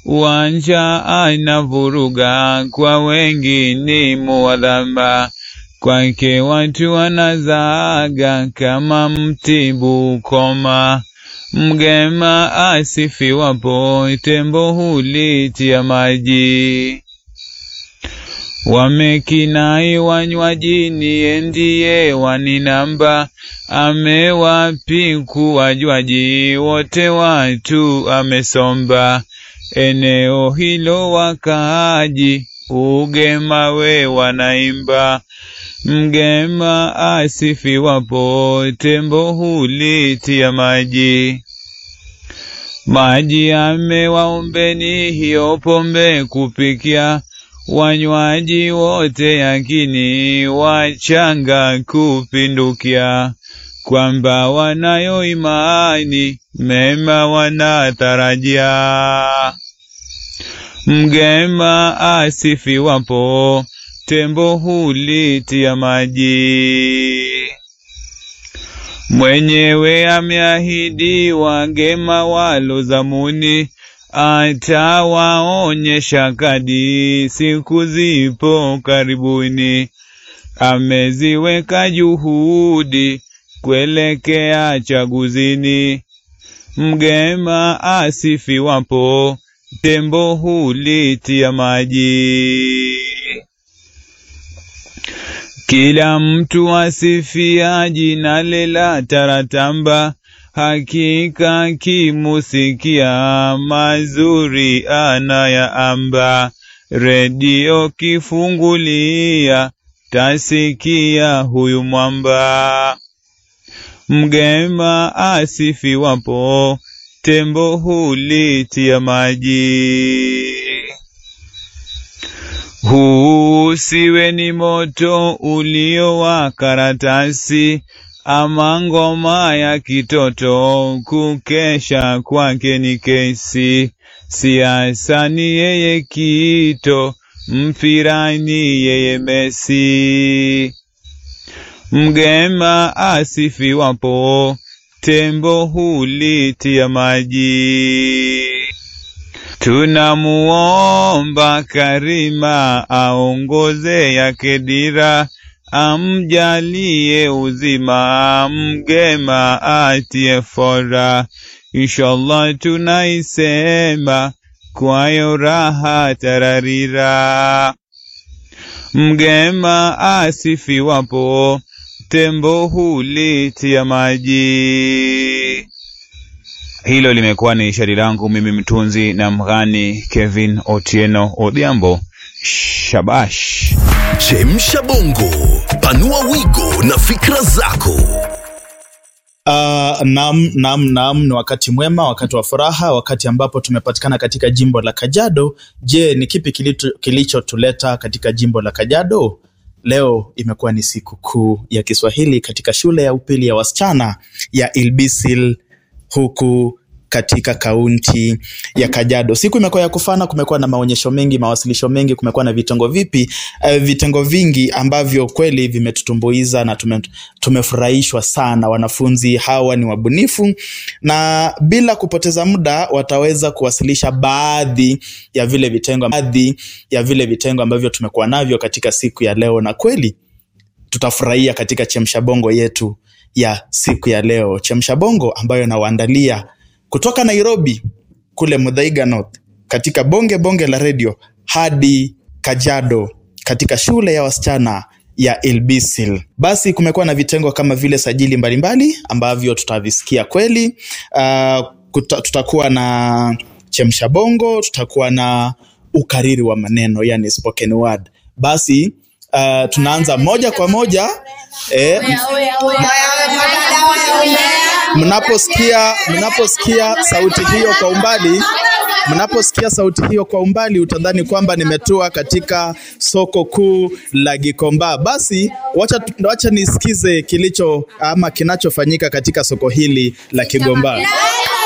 uwanja anavuruga, kwa wengi ni muwadhaba, kwake watu wanazaga kama mtibu koma. Mgema asifiwapo, tembo hulitia maji. Wamekinai wanywajini, endiye waninamba, amewapiku wajwaji, wote watu amesomba. Eneo hilo wakaaji, ugema we wanaimba. Mgema asifiwapo, tembo hulitia maji. Maji amewaombeni, hiyo pombe kupikia, wanywaji wote yakini, wachanga kupindukia, kwamba wanayo imani, mema wanatarajia. Mgema asifiwapo, tembo hulitia maji. Mwenyewe ameahidi wagema walo zamuni, atawaonyesha kadi, siku zipo karibuni. Ameziweka juhudi kuelekea chaguzini. Mgema asifiwapo, tembo hulitia maji. Kila mtu asifia jina lela taratamba, hakika kimusikia mazuri anayaamba. Redio kifungulia, tasikia huyu mwamba. Mgema asifiwapo, tembo hulitia maji. Huu siwe ni moto ulio wa karatasi, ama ngoma ya kitoto, kukesha kwake ni kesi. Siasa ni yeye Kito, mpira ni yeye Messi. Mgema asifiwapo, tembo hulitia maji. Tunamuomba Karima aongoze yake dira, amjalie uzima, mgema atie fora. Inshallah tunaisema kwayo raha tararira. Mgema asifiwapo, tembo hulitia maji. Hilo limekuwa ni shairi langu mimi mtunzi na mghani Kevin Otieno Odhiambo. Shabash. Chemsha bongo, panua wigo na fikra zako. Uh, nam nam nam, ni wakati mwema, wakati wa furaha, wakati ambapo tumepatikana katika jimbo la Kajiado. Je, ni kipi kilicho- kilichotuleta katika jimbo la Kajiado? Leo imekuwa ni siku kuu ya Kiswahili katika shule ya upili ya wasichana ya Ilbisil huku katika kaunti ya Kajiado. Siku imekuwa ya kufana, kumekuwa na maonyesho mengi, mawasilisho mengi, kumekuwa na vitengo vipi, uh, vitengo vingi ambavyo kweli vimetutumbuiza na tume, tumefurahishwa sana. Wanafunzi hawa ni wabunifu na bila kupoteza muda wataweza kuwasilisha baadhi ya vile vitengo, baadhi ya vile vitengo ambavyo tumekuwa navyo katika siku ya leo, na kweli tutafurahia katika chemsha bongo yetu ya siku ya leo, chemsha bongo ambayo nawaandalia kutoka Nairobi kule Muthaiga North, katika bonge bonge la redio hadi Kajiado katika shule ya wasichana ya Ilbisil. Basi kumekuwa na vitengo kama vile sajili mbalimbali ambavyo tutavisikia kweli. Uh, kuta, tutakuwa na chemsha bongo, tutakuwa na ukariri wa maneno yani spoken word. Basi uh, tunaanza moja kwa moja eh, mnaposikia mnaposikia sauti hiyo kwa umbali mnaposikia sauti hiyo kwa umbali utadhani kwamba nimetua katika soko kuu la Gikomba. Basi wacha, wacha nisikize kilicho ama kinachofanyika katika soko hili la Kigomba.